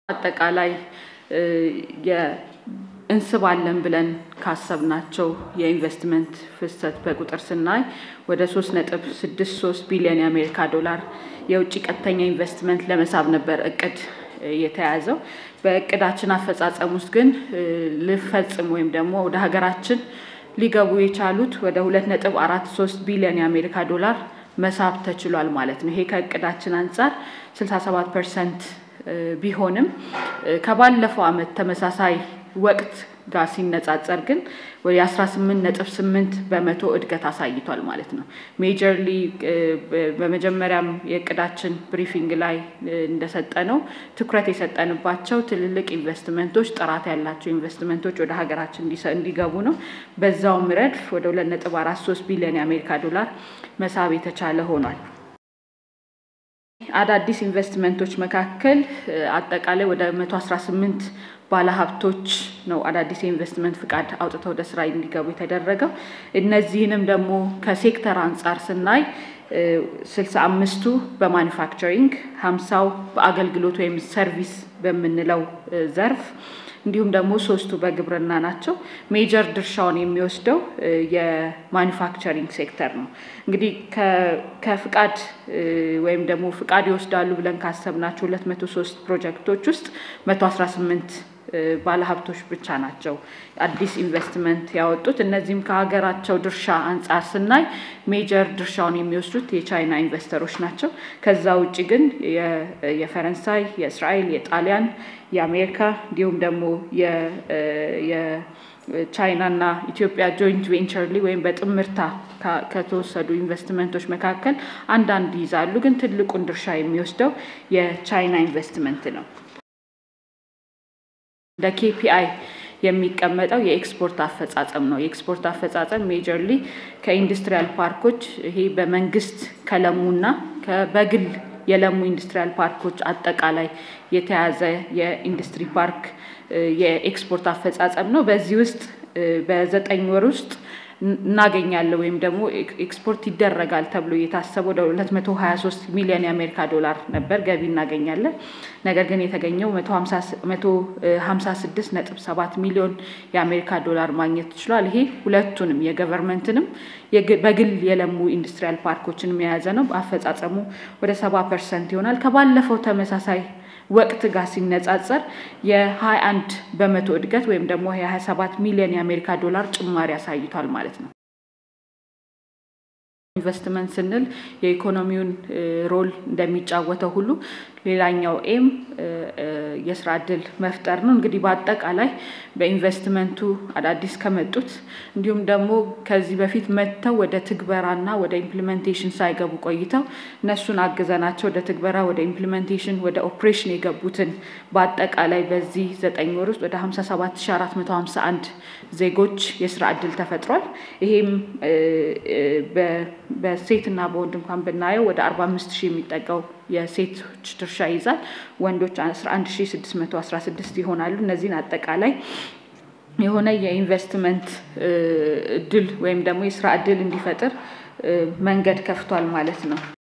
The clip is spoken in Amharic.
አጠቃላይ እንስባለን ብለን ካሰብናቸው የኢንቨስትመንት ፍሰት በቁጥር ስናይ ወደ ሶስት ነጥብ ስድስት ሶስት ቢሊዮን የአሜሪካ ዶላር የውጭ ቀጥተኛ ኢንቨስትመንት ለመሳብ ነበር እቅድ የተያዘው። በእቅዳችን አፈጻጸም ውስጥ ግን ልፈጽም ወይም ደግሞ ወደ ሀገራችን ሊገቡ የቻሉት ወደ ሁለት ነጥብ አራት ሶስት ቢሊዮን የአሜሪካ ዶላር መሳብ ተችሏል ማለት ነው። ይሄ ከእቅዳችን አንጻር 67 ፐርሰንት ቢሆንም ከባለፈው ዓመት ተመሳሳይ ወቅት ጋር ሲነጻጸር ግን ወደ 18 ነጥብ 8 በመቶ እድገት አሳይቷል ማለት ነው። ሜጀርሊ በመጀመሪያም የእቅዳችን ብሪፊንግ ላይ እንደሰጠ ነው ትኩረት የሰጠንባቸው ትልልቅ ኢንቨስትመንቶች፣ ጥራት ያላቸው ኢንቨስትመንቶች ወደ ሀገራችን እንዲገቡ ነው። በዛውም ረድፍ ወደ 2.43 ቢሊዮን የአሜሪካ ዶላር መሳብ የተቻለ ሆኗል። አዳዲስ ኢንቨስትመንቶች መካከል አጠቃላይ ወደ 118 ባለሀብቶች ነው አዳዲስ የኢንቨስትመንት ፍቃድ አውጥተው ወደ ስራ እንዲገቡ የተደረገው። እነዚህንም ደግሞ ከሴክተር አንጻር ስናይ ስልሳ አምስቱ በማኒፋክቸሪንግ ሀምሳው በአገልግሎት ወይም ሰርቪስ በምንለው ዘርፍ እንዲሁም ደግሞ ሶስቱ በግብርና ናቸው። ሜጀር ድርሻውን የሚወስደው የማኒፋክቸሪንግ ሴክተር ነው። እንግዲህ ከፍቃድ ወይም ደግሞ ፍቃድ ይወስዳሉ ብለን ካሰብናቸው ሁለት መቶ ሶስት ፕሮጀክቶች ውስጥ መቶ አስራ ስምንት ባለሀብቶች ብቻ ናቸው አዲስ ኢንቨስትመንት ያወጡት። እነዚህም ከሀገራቸው ድርሻ አንጻር ስናይ ሜጀር ድርሻውን የሚወስዱት የቻይና ኢንቨስተሮች ናቸው። ከዛ ውጭ ግን የፈረንሳይ፣ የእስራኤል፣ የጣሊያን፣ የአሜሪካ እንዲሁም ደግሞ የቻይናና ኢትዮጵያ ጆይንት ቬንቸርሊ ወይም በጥምርታ ከተወሰዱ ኢንቨስትመንቶች መካከል አንዳንድ ይይዛሉ። ግን ትልቁን ድርሻ የሚወስደው የቻይና ኢንቨስትመንት ነው። እንደ ኬፒአይ የሚቀመጠው የኤክስፖርት አፈጻጸም ነው። የኤክስፖርት አፈጻጸም ሜጀርሊ ከኢንዱስትሪያል ፓርኮች ይሄ በመንግስት ከለሙና በግል የለሙ ኢንዱስትሪያል ፓርኮች አጠቃላይ የተያዘ የኢንዱስትሪ ፓርክ የኤክስፖርት አፈጻጸም ነው። በዚህ ውስጥ በዘጠኝ ወር ውስጥ እናገኛለን ወይም ደግሞ ኤክስፖርት ይደረጋል ተብሎ እየታሰበ ወደ 223 ሚሊዮን የአሜሪካ ዶላር ነበር ገቢ እናገኛለን። ነገር ግን የተገኘው 156 ነጥብ 7 ሚሊዮን የአሜሪካ ዶላር ማግኘት ችሏል። ይሄ ሁለቱንም የገቨርንመንትንም በግል የለሙ ኢንዱስትሪያል ፓርኮችንም የያዘ ነው። አፈጻጸሙ ወደ 70 ፐርሰንት ይሆናል። ከባለፈው ተመሳሳይ ወቅት ጋር ሲነጻጸር የ21 በመቶ እድገት ወይም ደግሞ የ27 ሚሊዮን የአሜሪካ ዶላር ጭማሪ አሳይቷል ማለት ነው። ኢንቨስትመንት ስንል የኢኮኖሚውን ሮል እንደሚጫወተው ሁሉ ሌላኛው ኤም የስራ እድል መፍጠር ነው። እንግዲህ በአጠቃላይ በኢንቨስትመንቱ አዳዲስ ከመጡት እንዲሁም ደግሞ ከዚህ በፊት መጥተው ወደ ትግበራና ወደ ኢምፕሊሜንቴሽን ሳይገቡ ቆይተው እነሱን አግዘናቸው ወደ ትግበራ፣ ወደ ኢምፕሊሜንቴሽን፣ ወደ ኦፕሬሽን የገቡትን በአጠቃላይ በዚህ ዘጠኝ ወር ውስጥ ወደ 57451 ዜጎች የስራ እድል ተፈጥሯል። ይሄም በሴትና በወንድ እንኳን ብናየው ወደ 45 ሺህ የሚጠጋው የሴቶች ድርሻ ይዛል። ወንዶች 11616 ይሆናሉ። እነዚህን አጠቃላይ የሆነ የኢንቨስትመንት እድል ወይም ደግሞ የስራ እድል እንዲፈጥር መንገድ ከፍቷል ማለት ነው።